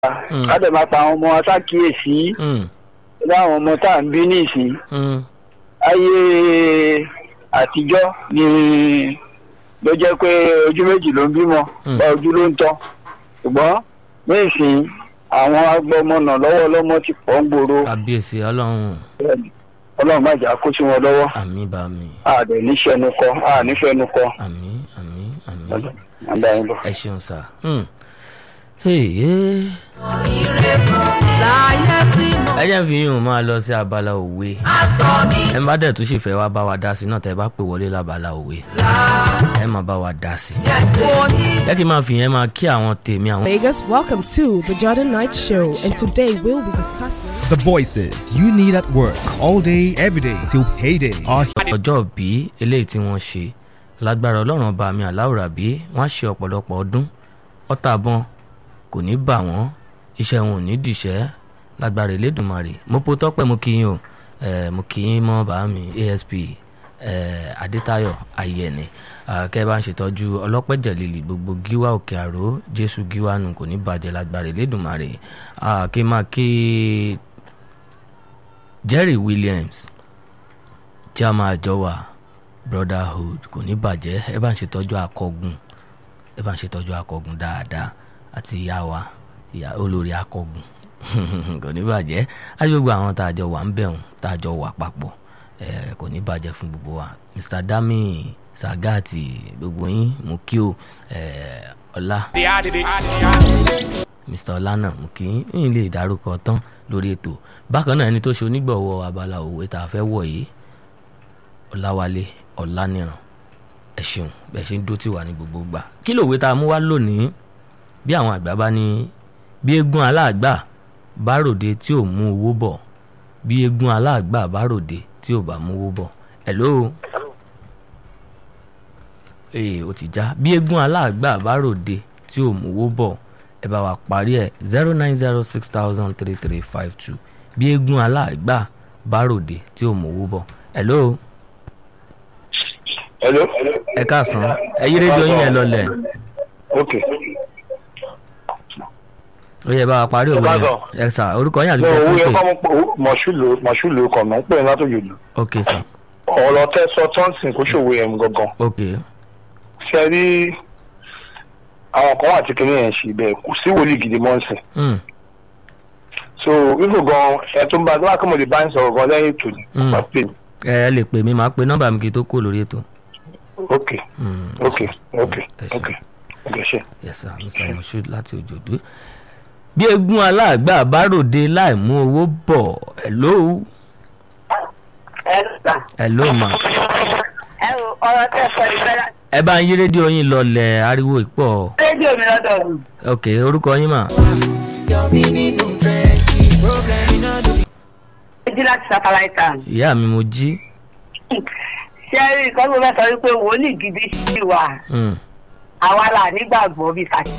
Mm. ká dẹ̀ máa pa àwọn ọmọ wa sákìyèsí Mm, láwọn ọmọ tá à ń bí nísìn mm, ayé àtijọ́ ni ló jẹ́ pé ojú méjì ló ń bímọ Mm. bá ojú ló ń tọ́ ṣùgbọ́n nísìn àwọn agbọmọnà lọ́wọ́ ọlọ́mọ ti pọ̀ ń gbòòrò kábíyèsí ọlọ́run ọlọ́run má jà kó sí wọn lọ́wọ́ àmì bá mi àdẹ̀ níṣẹ́nu kọ ànífẹ́nu kọ àmì àmì àmì àdá yín bọ̀. ẹ ṣeun sá. Hmm. Hey, yeah. láyé tí mo ẹ jẹ́ fi yín máa lọ sí abala òwe sọ mi ẹ bá dẹ̀ tún sì fẹ́ wá bá wa dá sí náà tẹ́ bá pè wọlé lábala òwe ẹ máa bá wa dá sí. jẹ́ kò ní. jẹ́ kí n máa fi yẹn máa kí àwọn tèmi àwọn. Vegas, welcome to the Jordan Knight Show, and today we'll be discussing. The voices you need at work all day, every day till payday are ọjọ́ bí eléyìí tí wọ́n ṣe lágbára ọlọ́run ọba mi aláwòrán bí wọ́n á ṣe ọ̀pọ̀lọpọ̀ ọdún ọ̀tàbọ̀n kò ní bà wọ́n iṣẹ́ wọn ò ní dìṣẹ́ lágbára elédùnmarè mo po tọ́pẹ́ mo kí yín o eh, mo kí yín mọ́ bàá mi asp eh, adétayọ̀ ayẹni kẹ́ ẹ bá ń ṣètọ́jú ọlọ́pẹ̀jẹ̀ lílì gbogbo gíwá òkè àró jésù gíwá nù kò ní bàjẹ́ lágbára elédùnmarè Ah, kí n máa kí jerry williams tí a máa jọ wà brotherhood kò ní bàjẹ́ ẹ bá ń ṣètọ́jú akọgun ẹ bá ń ṣètọ́jú akọgun dáadáa àti ìyá wa ìyá olórí akọgun kò ní bàjẹ́ àti gbogbo àwọn tá a jọ wà ń bẹ̀rùn tá a jọ wà papọ̀ ẹ kò ní bàjẹ́ fún gbogbo wa mr dami sagati gbogbo yín mo kí o ẹ ọlá mr ọlánà mo kí yín lè dárúkọ tán lórí ètò bákan náà ẹni tó ṣe onígbọ̀wọ́ abala òwe tá a fẹ́ wọ̀ yìí ọláwálé ọláníran ẹ ṣeun bẹ́ẹ̀ ṣe ń dó tì wá ní gbogbo gbà kí lòwe tá a mú wá lónìí bí àwọn àgbà bá ní bí eégún aláàgbà bá ròde tí ò mú owó bọ̀ bí eégún aláàgbà bá ròde tí ò bá mú owó bọ̀ hello ee ó ti já bí eégún aláàgbà bá ròde tí ò mú owó bọ̀ ẹ bá wa parí ẹ zero nine zero six thousand three three five two bí eégún aláàgbà bá ròde tí ò mú owó bọ̀ hello hello. ẹ káàsán ẹ yí rédíò yín yẹn lọlẹ̀ ok ó yẹ bá wa parí òwe káàsán. yẹn ẹ sà orúkọ yín àti ní bẹ́ẹ̀ owó tó yẹn pè kọ́ mọ́ pé mọ̀ṣúlù mọ̀ṣúlù kọ̀ mọ́ ń pè látòjò lù. ok sà ọ̀rọ̀ tẹ́ sọ tọ́ǹsìn kó ṣòwò yẹn gangan. ok ṣe rí àwọn kan wà tí kinní yẹn ṣe bẹ́ẹ̀ kò sí wòlíì gidi mọ́ ń sìn. mm. so wíwò gan ẹ tó ń bá wá kí mo lè bá ń sọ̀rọ̀ gan lẹ́yìn ètò ni. Mm. wá pè mí. ẹ ẹ lè pè mí màá pe nọ́mbà mi kí n tó kó lórí ètò. ok Mm, ok ok ẹ ṣé. ok ok ṣe. yes sir mr moshood láti òjòdú. bí eégún aláàgbà bá ròde láì mú owó bọ̀ hello hello ma ẹ o ọ̀rọ̀ tẹ́ sọ ìfẹ́lá ẹ bá ń yí rédíò yín lọlẹ̀ ariwo ìpọ̀ rédíò mi lọ́dọ̀ mi. ok orúkọ yín mà ojú láti sátáláìtà. ìyá mi mo jí ṣé rí nǹkan tó fẹ́ sọ wípé wòlíì gidi sí wa Mm, àwa là nígbàgbọ́ bíi kàṣí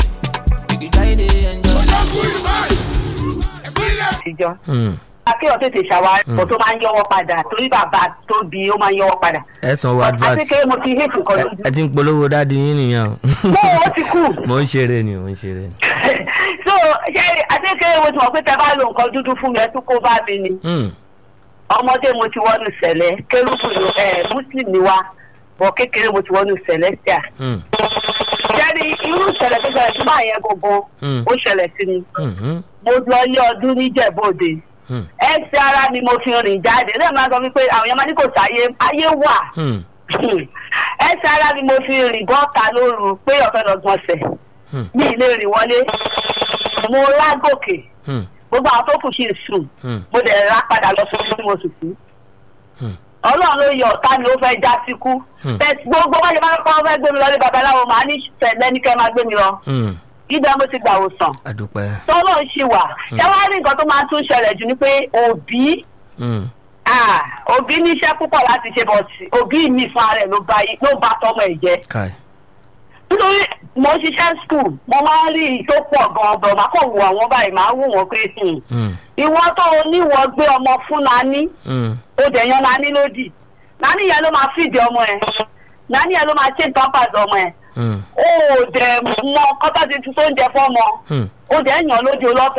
àtijọ́. mm. akéwọ̀n tètè ṣàwárí ọ̀pọ̀ tó máa ń yọwọ́ padà torí bàbá tó bí ó máa ń yọwọ́ padà. ẹ san owó advert àti kéré mo ti hate nǹkan ẹ lójú. ẹ ti ń polówó dáàdi yín nìyẹn o bẹ́ẹ̀ ó ti kú. mo ń ṣeré ni mo ń ṣeré ni. so ṣé àti kéré mo ti mọ̀ pé tẹ bá lo nǹkan dúdú fún mi ẹ tún kó bá mi ni. Mm, ọmọdé mo ti wọnú sẹ̀lẹ̀ kérúbù ni ẹ muslim ni wa bọ̀ kékeré mo ti wọnú celestia. mm, jẹ́ni irú ìṣẹ̀lẹ̀ tó ṣẹlẹ̀ sí máa yẹn gbogbo Mm. ó ṣẹlẹ̀ sí mi. mhm, mo lọ ilé ọdún níjẹ̀bọ́dé mm, ẹsẹ̀ ara ni mo fi rìn jáde lẹ́yìn máa sọ wípé àwọn èèyàn máa ní kò sáyé ayé wà mm, ẹsẹ̀ ara ni mo fi rìn bọ́ta lóru pé ọ̀fẹ́ lọ́gbọ̀n ọ̀sẹ̀ mm, ní ilé rìn wọlé mo lágòkè mm, gbogbo àwọn tó kù sí sùn mm, mo dẹ̀ rà padà lọ sí tí mo sùn sí. Hmm. ọlọ́run ló yọ ọ̀tá mi ó fẹ́ já síkú Hmm. Bẹ́ẹ̀ gbogbo wáyé máa ń kọ́ fẹ́ gbé mi lọ lé babaláwo màá ní tẹ̀lé ní kẹ́ máa gbé mi lọ mm. ibẹ̀ mo ti gbà wòsàn adúpẹ́. tọ́lọ́ ń ṣì wà ṣé wàá rí nǹkan tó máa tún ṣẹlẹ̀ jù ni pé òbí Mm, ah, òbí níṣẹ́ púpọ̀ láti ṣe bọ̀ sí òbí mi fún ara ẹ̀ ló ba yí- ló ba tọmọ ẹ̀ jẹ́ kai. nítorí mo ń ṣiṣẹ́ skul mo máa ń rí i tó pọ̀ gan-an bọ̀ máa kàn wò àwọn báyìí máa wò wọ́n pé hmm, Mm, ìwọ tó o níwọ̀ gbé ọmọ fún nání mm, ó dẹ̀ yan nání lódì nání yẹn ló máa fìdí ọmọ ẹ̀ nání yẹn ló máa ṣe pampers ọmọ ẹ̀ mm, ó dẹ̀ mọ kọ́tà ti tún tó ń jẹ fọ́mọ mm. ó dẹ̀ yàn lódì olọ́fẹ́